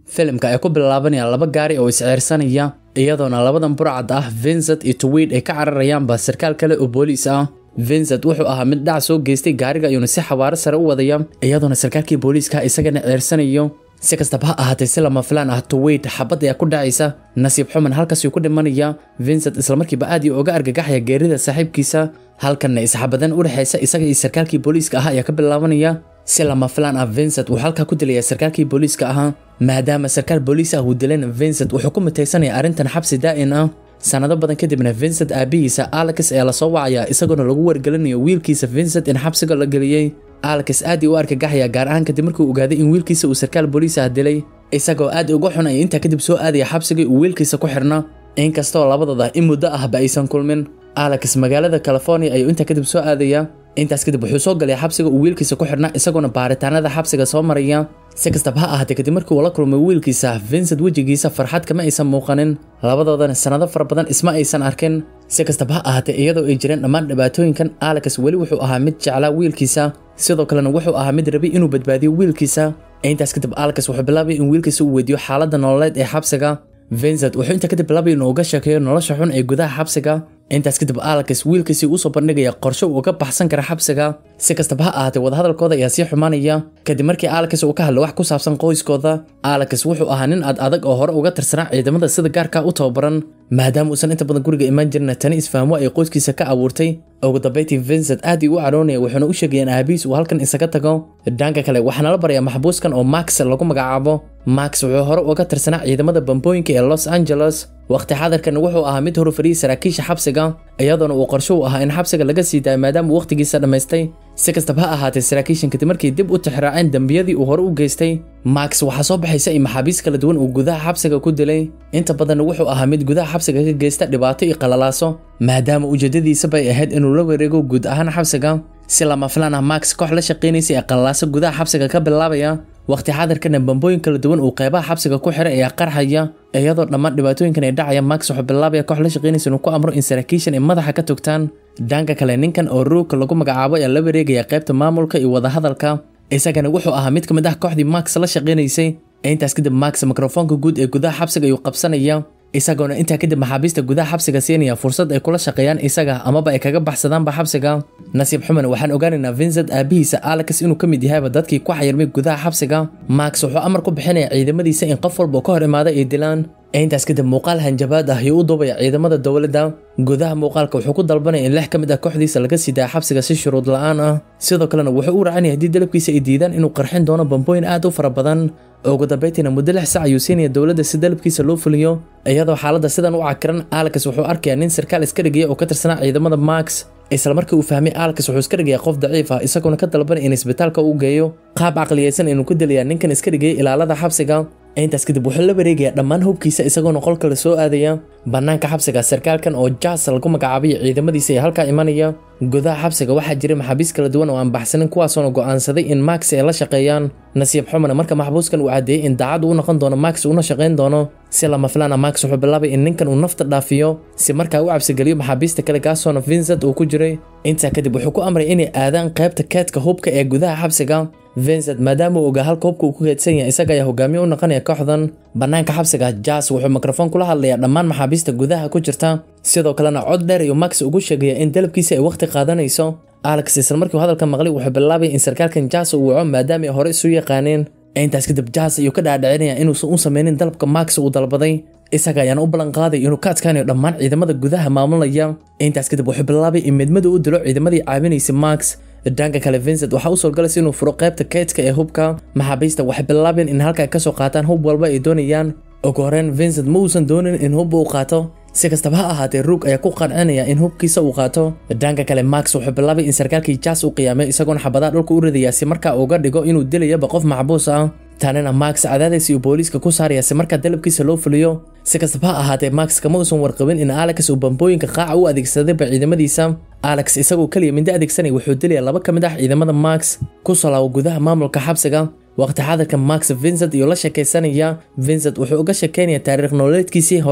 filimka ay ku bilaabanayaan laba gaari oo isceersanaya iyadoona labadan burcad ah vincent iyo tweed ay ka cararayaanba sarkaal kale oo booliis ah vincent wuxuu ahaa mid dhac soo geystay gaariga ayuuna si xawaaro sare u wadaya iyadoona sarkaalkii booliiska isagana ceersanayo si kastaba ha ahaatee si lama filaan ah tweed xabad ayaa ku dhacaysa nasiib xuman halkaasuu ku dhimanaya vincent islamarkiiba aad iyo uga argagaxaya geerida saaxiibkiisa halkanna isxabadan u dhexaysa isaga iyo sarkaalkii booliiska ahaa ayaa ka bilaabanaya si lama filaan ah vincent wuxuu halkaa ku dilaya sarkaalkii booliiska ahaa maadaama sarkaal booliis ah uu dilayna vincent wuxuu ku mutaysanaya arrintan xabsi daa'in ah sanado badan kadibna vincent aabihiisa alex ayaa lasoo wacaya isagoona lagu wargelinayo wiilkiisa vincent in xabsiga la geliyey alex aad ii u argagaxaya gaar ahaan kadib markuu ogaaday in wiilkiisa uu sarkaal booliis ah dilay isagoo aad uga xun ay intaa kadib soo aadaya xabsigii uu wiilkiisa ku xirna inkastoo labadooda in muddo ahba aysan kulmin alex magaalada california ayuu intaa kadib soo aadaya intaas kadib wuxuu soo galay xabsiga uu wiilkiisa ku xidhnaa isagoona baaritaanada xabsiga soo maraya si kastaba ha ahaatee kadib markii uu la kulmay wiilkiisa vincent wejigiisa farxad kama aysan muuqanin labadoodana sanado fara badan isma aysan arkin si kastaba ha ahaatee iyadoo ay jireen dhammaan dhibaatooyinkan alex weli wuxuu ahaa mid jeclaa wiilkiisa sidoo kalena wuxuu ahaa mid rabay inuu badbaadiyo wiilkiisa intaas kadib alex wuxuu bilaabay in wiilkiisa uu weydiiyo xaaladda nololeed ee xabsiga vincent wuxuu intaa kadib bilaabay inuu uga sheekeeyo nolosha xun ee gudaha xabsiga intaas kadib alex wiilkiisii usoo bandhigaya qorshe uu uga baxsan kara xabsiga si kastaba ha ahaatee wadahadalkooda ayaa sii xumaanaya kadib markii alex uu ka hadlay wax ku saabsan qoyskooda alex wuxuu ahaa nin ad adag oo hore uga tirsanaa ciidamada sida gaarka u tababaran maadaama uusan inta badan guriga imaan jirin tani isfahmo ay qoyskiisa ka abuurtay ugu dambeyntii vincent aad ii u caroonaya wuxuuna u sheegayeen aabihiis uu halkan isaga tago dhanka kale waxaana la barayaa maxbuuskan oo max lagu magacaabo max wuxuu hore uga tirsanaa ciidamada bambooyinka ee los angeles waqti xadarkan wuxuu ahaa mid horufariyey saraakiisha xabsiga iyadoona uu qorsho u ahaa in xabsiga laga sii daayo maadaama uu waqtigiisa dhammaystay si kastaba ha ahaatee saraakiishan kadib markii dib u tixraaceen dembiyadii uu hore u geystay max waxaa soo baxaysa in maxaabiis kala duwan uu gudaha xabsiga ku dilay inta badanna wuxuu ahaa mid gudaha xabsiga ka geysta dhibaato iyo qalalaaso maadaama ujeedadiisaba ay ahayd inuu la wareego guud ahaan xabsiga si lama filaan ah max koox la shaqaynaysa ee qalalaaso gudaha xabsiga ka bilaabaya waqti xadarkana bambooyin kala duwan uu qeybaha xabsiga ku xiray ayaa qarxaya iyadoo dhammaan dhibaatooyinkan ay dhacaya max wuxuu bilaabaya koox la shaqaynaysa inuu ku amro in saraakiishan ay madaxa ka togtaan dhanka kale ninkan oo ruugka lagu magacaabo ayaa la wareegaya qaybta maamulka iyo wadahadalka isagana wuxuu ahaa mid ka mid ah kooxdii max la shaqaynaysay intaas kadib max mikrofoonka guud ee gudaha xabsiga ayuu qabsanaya isagoona intaa kadib maxaabiista gudaha xabsiga siinaya fursad ay kula shaqeeyaan isaga amaba ay kaga baxsadaanba xabsiga nasiib xuman waxaan ogaanaynaa vincent aabihiisa alex inuu ka mid yahayba dadkii ku xayirmay gudaha xabsiga max wuxuu amar ku bixinaya ciidamadiisa in qof walba ka hor imaada ay dilaan intaas kadib muuqaal hanjabaad ah ayuu u duubaya ciidamada dowladda gudaha muuqaalka wuxuu ku dalbanaya in lix ka mid ah kooxdiisa laga sii daaya xabsiga si shuruud la-aan ah sidoo kalena wuxuu u racanaya haddii dalabkiisa ay diidaan inuu qarxin doono bambooyin aad u fara badan ugu dambeyntiina muddo lix sac ayuu siinaya dowladda si dalabkiisa loo fuliyo iyadoo xaaladda sidan u cakiran alex wuxuu arkayaa nin sarkaal iska dhigaya oo ka tirsanaa ciidamada max isla markii uu fahmay alex wuxuu iska dhigaya qof daciif ah isagoona ka dalbanay in isbitaalka uu geeyo qaab caqliyeysan inuu ku dilayaa ninkan iska dhigaya ilaalada xabsiga intaas kadib wuxuu la wareegaya dhammaan hubkiisa isagoona qol kale soo aadaya bannaanka xabsiga sarkaalkan oo jas lagu magacaabayo ciidamadiisa ee halkaa imanaya gudaha xabsiga waxaa jiray maxaabiis kala duwan oo aan baxsanin kuwaasoona go'aansaday in max ay la shaqeeyaan nasiib xumana marka maxbuuskan uu caddeeyey in daacad uu noqon doono max una shaqayn doono si lama filaana max wuxuu bilaabay in ninkan uu nafta dhaafiyo si markaa u cabsigeliyo maxaabiista kale kaasoona vincent uu ku jiray intaa kadib wuxuu ku amray inay aadaan qaybta keedka hubka ee gudaha xabsiga vincent maadaama uu ogaa halka hubka uu ku keedsan yahay isaga ayaa hogaamiye u noqonaya kooxdan bannaanka xabsiga jas wuxuu mikrofon kula hadlayaa dhammaan maxaabiista gudaha ku jirta sidoo kalena cod dheer iyo max ugu sheegaya in dalabkiisa ay waqti qaadanayso alex isla markii hadalka maqlay wuxuu bilaabay in sarkaalkan jas uu waco maadaama ay hore isu yaqaaneen intaas kadib jas ayuu ka dhaadhicinaya inuusan u sameynin dalabka max uu dalbaday isaga ayaana u ballan qaaday inuu ka adkaanayo dhammaan ciidamada gudaha maamulaya intaas kadib wuxuu bilaabay in midmadu u dilo ciidamadii caawinaysay max dhanka kale vincent waxaa u suurgalaysa inuu furo qaybta keydka ee hubka maxaabiista waxay bilaabeen in halkaa kasoo qaataan hub walba ay doonayaan ugu horreyn vincent ma uusan doonin in hubba uu qaato si kastaba ha ahaatee ruug ayaa ku qancinaya in hubkiisa uu qaato dhanka kale max wuxuu bilaabay in sarkaalkii jas u qiyaamay isagoona xabadaha dhulka u ridaya si markaa uga dhigo inuu dilayaba qof maxbuus ah tanina max cadaadaysa uu booliiska ku saaraya si markaa dalabkiisa loo fuliyo si kastaba ha ahaatee max kama uusan warqabin in alex uu bambooyinka qaaca u adeegsadayba ciidamadiisa alex isagoo keliya mindi adeegsanaya wuxuu dilaya laba ka mid ah ciidamada max ku salaawo gudaha maamulka xabsiga waqti xadarka max vincent iyo la sheekaysanaya vincent wuxuu uga sheekeynaya taariikh nololeedkiisii hore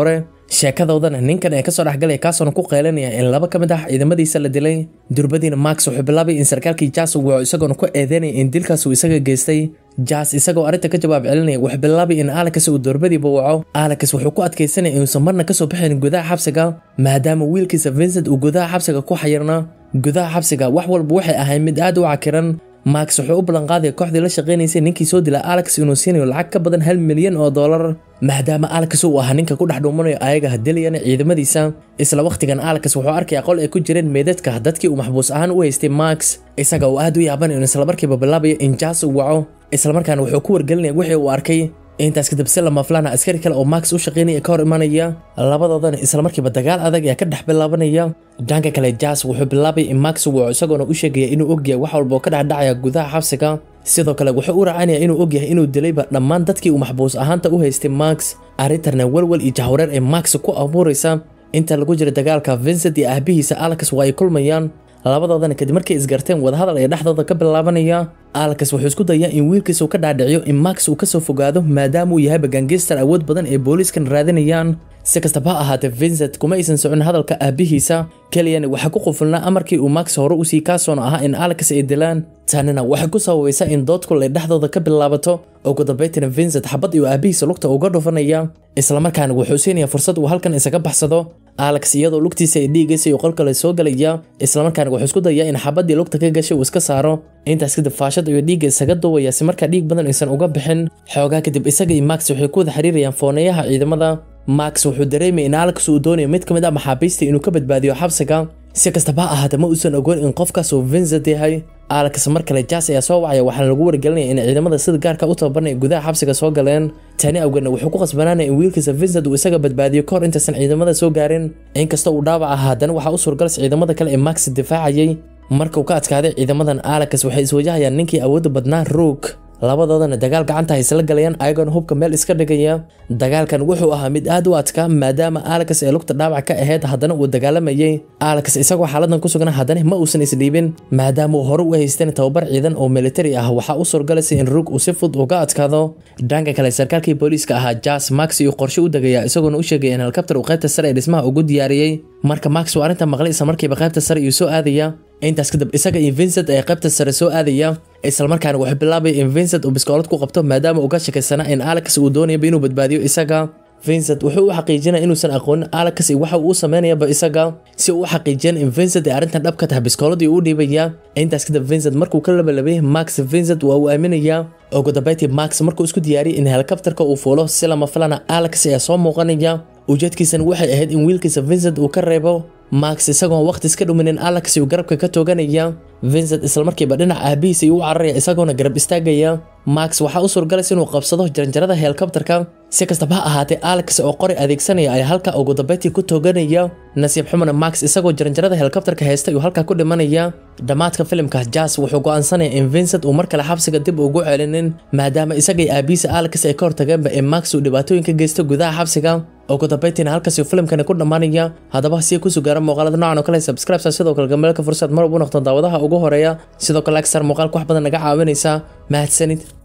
sheekadoodana ninkan ee kasoo dhexgalaya kaasoona ku qeylanaya in laba ka mid ah ciidamadiisa la dilay durbadiina max wuxuu bilaabay in sarkaalkii jas uu waco isagoona ku eedeynaya in dilkaas uu isaga geystay jas isagoo arrinta ka jawaab celinaya wuxuu bilaabay in alex uu durbadiiba waco alex wuxuu ku adkaysanaya inuusan marna kasoo bixin gudaha xabsiga maadaama wiilkiisa vincent uu gudaha xabsiga ku xayirna gudaha xabsiga wax walba waxay ahayd mid aad u cakiran max wuxuu u ballanqaadaya kooxdii la shaqaynaysay ninkii soo dila alex inuu siinayo lacag ka badan hal milyan oo dollar maadaama alex uu ahaa ninka ku dhex dhuumanayo ayaga hadilayana ciidamadiisa isla wakhtigan alex wuxuu arkaya qol ay ku jireen meedadka dadkii uu maxbuus ahaan u haystay max isaga uu aad u yaabanayo in islamarkiiba bilaabayo in jas uu waco islamarkaana wuxuu ku wargelinaya wixii uu arkay intaas kadib si lama filaana askari kale oo max u shaqaynaya ka hor imanaya labadoodana islamarkiiba dagaal adag ayaa ka dhex bilaabanaya dhanka kale jas wuxuu bilaabay in max uu waco isagoona u sheegaya inuu ogyahay wax walba oo ka dhexdhacaya gudaha xabsiga sidoo kale wuxuu u raacanaya inuu ogyahay inuu dilayba dhammaan dadkii uu maxbuus ahaanta u haystay max arrintarna welwel iyo jahwareer ee max ku abuuraysa inta lagu jira dagaalka vincent iyo aabihiisa alex waa ay kulmayaan labadoodana kadib markay isgarteen wadahadal ee dhexdooda ka bilaabanaya alex wuxuu isku dayaa in wiilkiisa uu ka dhaadhiciyo in max uu kasoo fogaado maadaama uu yahay bagangistar awood badan ee booliiskan raadinayaan si kastaba ha ahaatee vincent kuma aysan socon hadalka aabihiisa keliyana waxaa ku qufulnaa amarkii uu max hore usii kaasoona ahaa in alex ay dilaan tanina waxay ku sababaysaa in doodkul ay dhexdooda ka bilaabato ugu dambaytina vincent xabad iyo aabihiisa lugta uga dhufanaya islamarkaana wuxuu siinaya fursad uu halkan isaga baxsado alex iyadoo lugtiisa ay dhiigaysa iyo qolka la soo gelaya islamarkaana wuxuu isku dayaa in xabadii lugta ka gashay uu iska saaro intaas kadib faashad iyo dhiigga isaga duwaya si markaa dhiig badan aysan uga bixin xoogaa kadib isaga iyo max waxay ku wada xiriirayaan fooneeyaha ciidamada max wuxuu dareemaya in alex uu doonayo mid ka mid ah maxaabiista inuu ka badbaadiyo xabsiga si kastaba ha ahaatee ma uusan ogoon in qofkaas uu vincent yahay alex mar kale jas ayaa soo wacaya waxaana lagu wargelinaya in ciidamada sida gaarka u tababarnay gudaha xabsiga soo galeen tani awgeedna wuxuu ku qasbanaanaya in wiilkiisa vincent uu isaga badbaadiyo kahor intaysan ciidamada soo gaarin inkasta uu dhaawac ah haddana waxaa u suurgalas ciidamada kale ee max difaacayay markuu ka adkaaday ciidamadan alex waxay iswajahayaan ninkii awoodda badnaa roog labadoodana dagaal gacanta haysla galayaan ayagoona hubka meel iska dhigaya dagaalkan wuxuu ahaa mid aad u adkaa maadaama alex ee lugta dhaawac ka ahayd haddana uu dagaalamayay alex isagoo xaaladan ku sugan haddana ma uusan isdhiibin maadaama uu hore u haysteen tababar ciidan oo militari ah waxaa u suurgalaysa in roog uu si fud uga adkaado dhanka kale sarkaalkii booliiska ahaa jas max iyo qorshe u degaya isagoona u sheegaya in helikabtar uu qaybta sare ee dhismaha ugu diyaariyey marka max uu arrinta maqlay isla markiiba qaybta sare iyuu soo aadaya intaas kadib isaga iyo vincent ee qaybta sare soo aadaya islamarkaana wuxuu bilaabaya in vincent uu biskoolad ku qabto maadaama uu ka shakaysanaa in alex uu doonayaba inuu badbaadiyo isaga vincent wuxuu u xaqiijinaya inuusan aqoonin alex iyo waxa uu u sameynayaba isaga si uu u xaqiijiyan in vincent ay arrintan dhab ka tahay biskooladii uu dhiibaya intaas kadib vincent markuu ka labalabay max vincent waa uu aaminaya ugu dambeyntii max markuu isku diyaariyay in helikabtarka uu fuulo si lama filana alex ayaa soo muuqanaya ujeedkiisana waxay ahayd in wiilkiisa vincent uu ka reebo max isagoon waqti iska dhuminin alex uu garabka ka tooganaya vincent islamarkiiba dhinac aabihiisa iyuu u cararaya isagoona garab istaagaya max waxaa u suurgalaysa inuu qabsado jaranjarada helikabtarka si kastaba ha ahaatee alex oo qori adeegsanaya ayaa halka ugu dambeyntii ku tooganaya nasiib xumana max isagoo jaranjarada helikabtarka haysta ayuu halkaa ku dhimanaya dhammaadka filimka jas wuxuu go'aansanaya in vincent uu mar kale xabsiga dib ugu celinin maadaama isagay aabihiisa alex ay ka hortageenba ee max uu dhibaatooyin ka geysto gudaha xabsiga ugu dambeyntiina halkaasi filimkani ku dhammaanaya haddaba si ku sugaara muuqaalada noocan oo kale subscribe sidoo kale gameelka fursad mar ugu noqdo daawadaha ugu horeeya sidoo kale agsar muuqaalka wax badan naga caawinaysa mahadsanid